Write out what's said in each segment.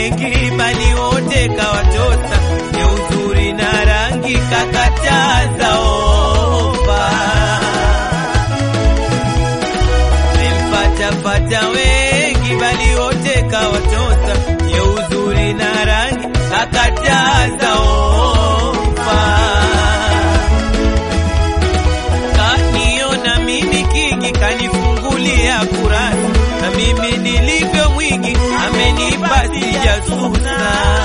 wengi, bali wote kawatosa, ya uzuri na rangi kakataza ofa. Memfatafata wengi, bali wote kawatosa, ya uzuri na rangi kakataza ofa. Kaniona mimi kingi, kanifungulia kurasa, na mimi nilivyo mwingi, amenipa sijasusa.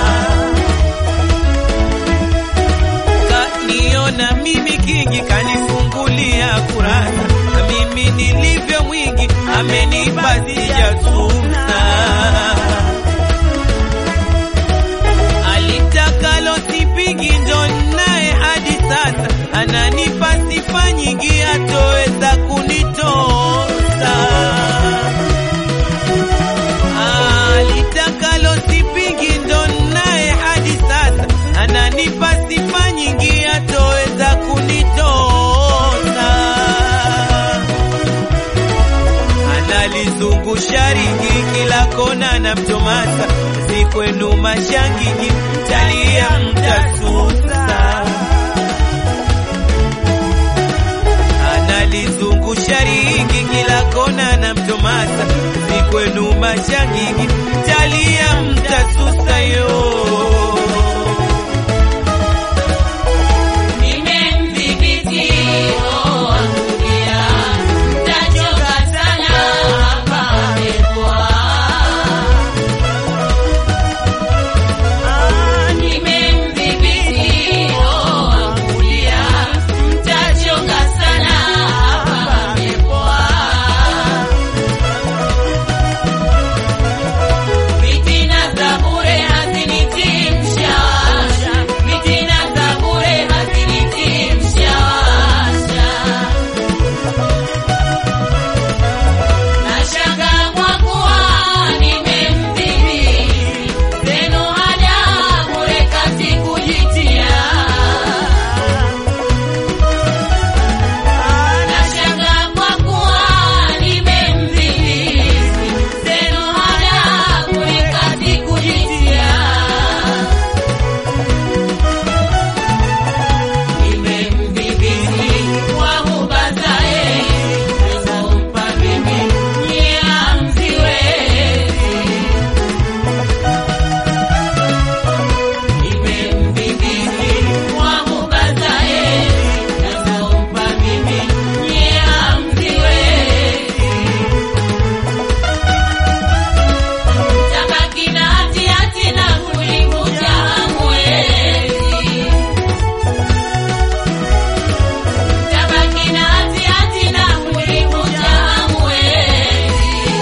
Kaniona mimi kingi, kanifungulia kurasa, na mimi nilivyo mwingi, amenipa sijasusa. alitakalo sipingi ndo naye hadi sasa ananipa sifa nyingi atoweza kunitosa alitakalo sipingi ndo naye hadi sasa ananipa sifa nyingi atoweza kunitosa analizungusha ringi kila kona na mtomasa zikwenu mashangigi mtalia mtasusa analizungusha ringi kila kona na mtomasa zikwenu mashangigi mtalia mtasusa yo Nimemdhibiti roho wangu pia, mtachoka sana hapa pepoa. Nimemdhibiti roho wangu pia, mtachoka sana hapa pepoa. Fitina za bure hazinitii mshawasha, fitina za bure hazinitii mshawasha. Nashangaa kwa kuwa nimemdhibiti, zenu hada bure kazi kujitia. Nashangaa kwa kuwa nimemdhibiti, zenu hada bure kazi kujitia. Nimemdhibiti kwa huba zae, nazompa mimi nyie hamziwezi. Nimemdhibiti kwa huba zae, nazompa mimi nyie hamziwezi. Tabaki na hati-hati na kulinguja hamwezi. Tabaki na hati-hati na kulinguja hamwezi.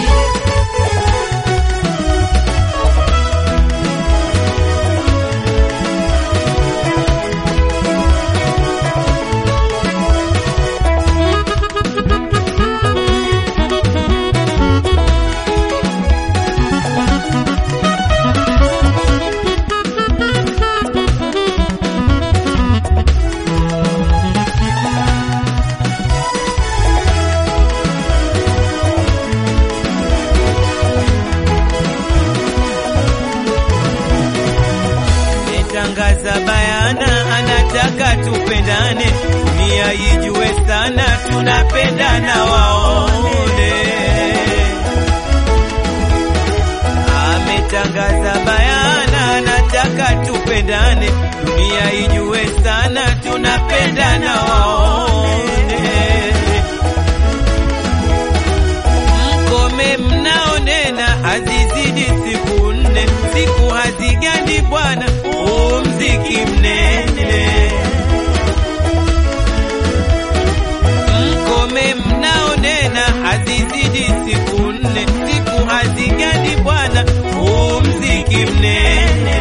Metangaza bayana, anataka tupendane, dunia ijue sana, tunapendana waone. Ametangaza bayana, anataka tupendane, dunia ijue sana, tunapendana waone. Mkome mnaonena hazizidi siku nne, siku hazigandi bwana, huu mziki mnene. Mkome mnaonena hazizidi siku nne, siku hazigandi bwana, huu mziki mnene.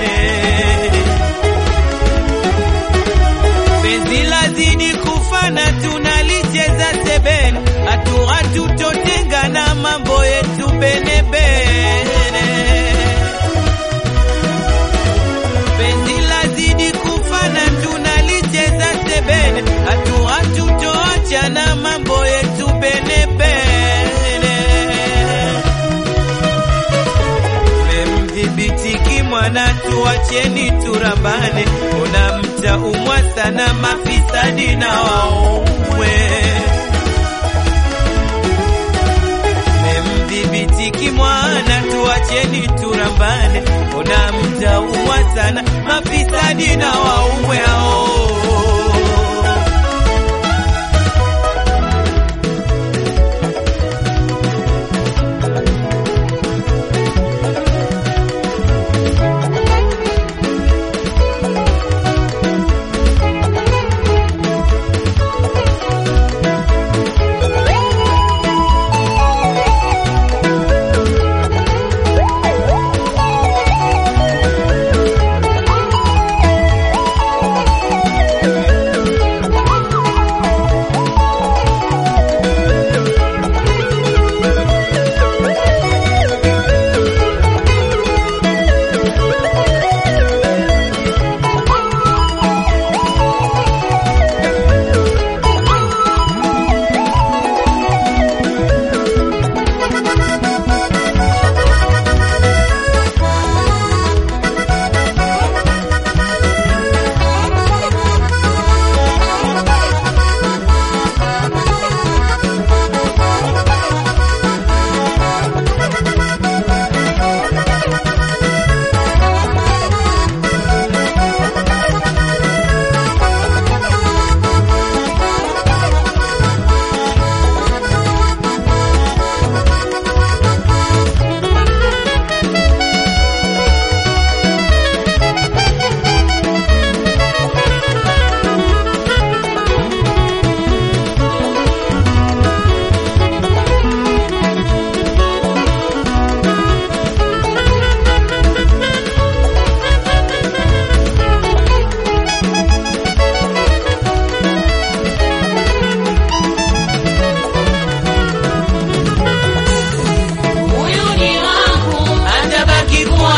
Penzi lazidi kufana, tunalicheza sebene, hatu hatutotengana, mambo yetu bene bene. Penzi lazidi kufana, tunalicheza sebene, hatu hatutoachana, mambo yetu bene bene. tuacheni turambane, ona mtaumwa sana mafisadi na waumwe. Memdhibiti kimwana, tuacheni turambane, ona mtaumwa sana mafisadi na waumwe hao. Huyu ni wangu, Atabaki kuwa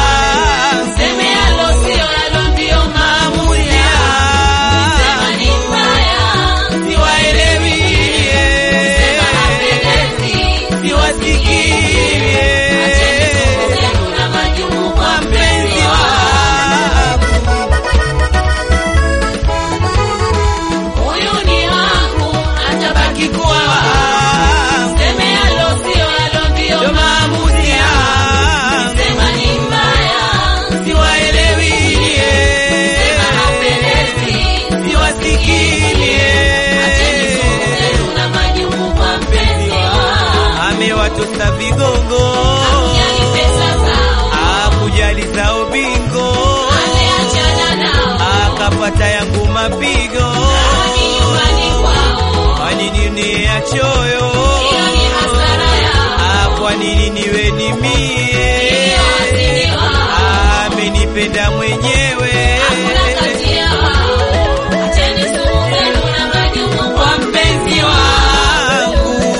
seme alo sio alo ndio maamuzi yangu. Sema ni mbaya, siwaelewi, sema hapendezi. siwasikie Acheni sumu zenu na majumu kwa mpenzi wangu. Huyu ni wangu, atabaki kuwa wangu. Seme alo sio alo ndio maamuzi yangu. Sema ni mbaya, sema hapendezi. Acheni sumu zenu na majumu kwa mpenzi wangu. amewatosa vigongo Hakujali pesa zao, akujali zao bingo ameachana nao. akapata yangu mapigo Rudi nyumbani kwao, kwa nini ni ya choyo hiyo ni hasara yao. Ah, kwa nini niwe ni mie Ndiyo asili wao. amenipenda mwenyewe Hakuna kati ya wao. Acheni sumu zenu na majumu kwa mpenzi wangu. wangu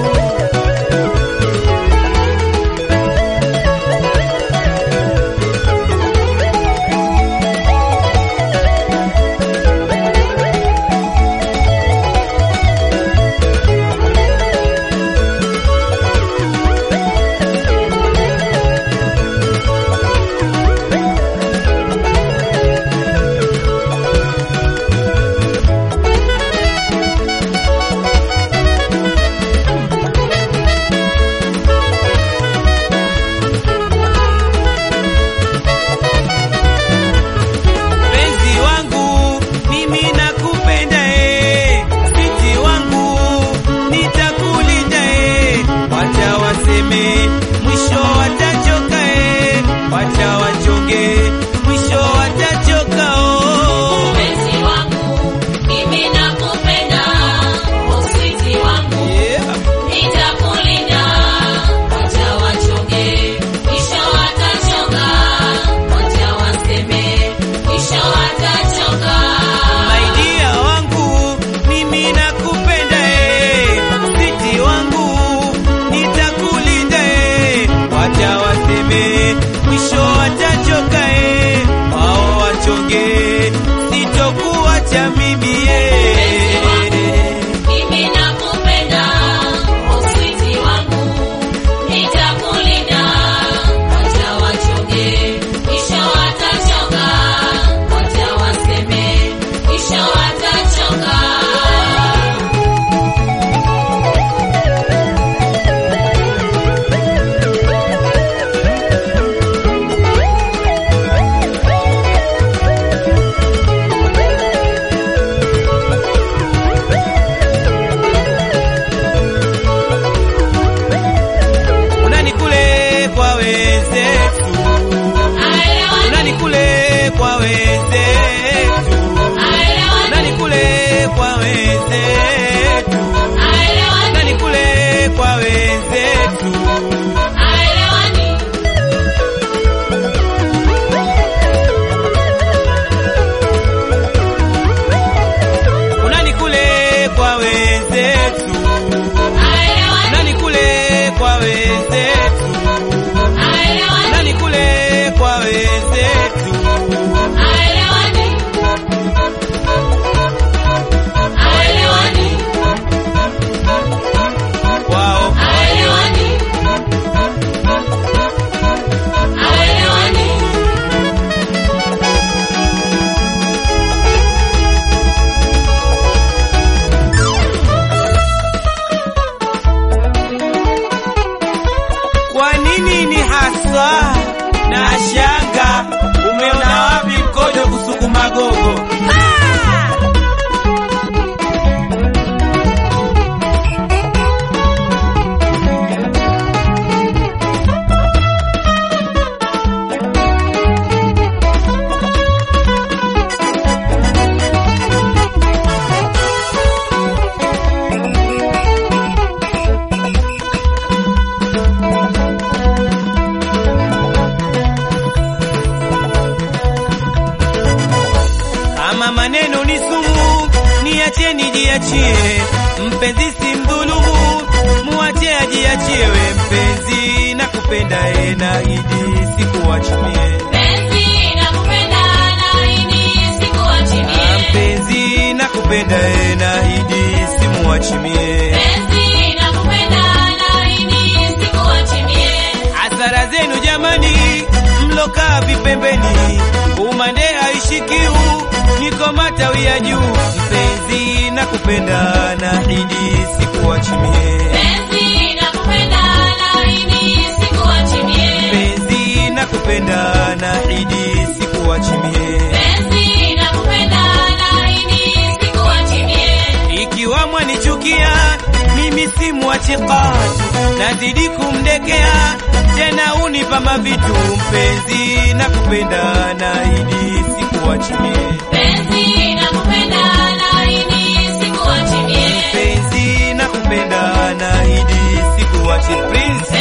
Penzi wangu mimi nakupenda eh, siti wangu nitakulinda eh, wacha waseme mwisho watachoka eh, wacha wachonge mwisho watachoka oh. Mpenzi wangu, mimi nakupenda. Uswiti wangu, Yeah. nitakulinda. Wacha wachonge, mwisho watachoka. Wacha waseme, mwisho watachoka. Maidia wangu mimi nakupenda eh, siti wangu nitakulinda eh, wacha waseme mwisho watachoka eh, wao wachonge sitokuacha mimi eh. Mimi nakupenda, uswiti wangu, nitakulinda. Wacha wachonge, mwisho watachoka. kwa wenzetu, nani kule kwa wenzetu, nani kule kwa wenzetu. Unani kule kwa wenzetu, nani kule kwa wenzetu, nani kule kwa wenzetu. Wao kwa nini ni haswa na shanga? Umeona wapi mkojo kusukuma gogo? Kama maneno ni sumu, niacheni jiachie. Mpenzi si mdhulumu, muache ajiachie. We mpenzi, nakupenda e, naahidi sikuachimie. Ah, Mpenzi, nakupenda e, naahidi simuachimie. Hasara zenu jamani, mlokaa vipembeni, umande haishikiu, niko matawi ya juu. Mpenzi, nakupenda naahidi sikuachimie. Mpenzi, nakupenda naahidi sikuachimie. Ikiwa mwanichukia mimi si mwachikatu, nazidi kumdekea tena unipa mavitu. Mpenzi, nakupenda naahidi sikuachimie. Mpenzi, nakupenda naahidi sikuachi. Prince,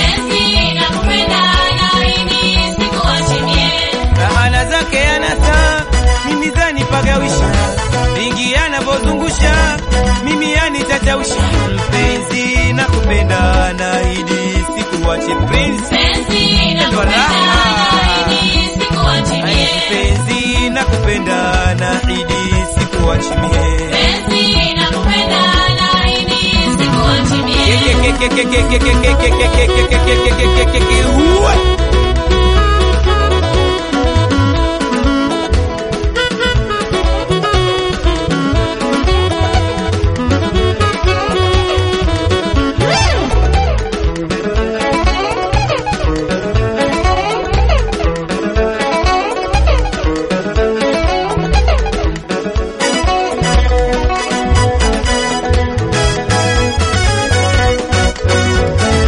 rahana zake anasa mimi zanipagawisha, vingi anavyozungusha mimi yanitatausha. Mpenzi, nakupenda naahidi sikuachi. Prince, mpenzi, nakupenda naahidi sikuachimie. Uwe.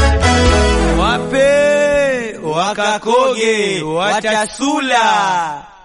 Wape wakakoge watasula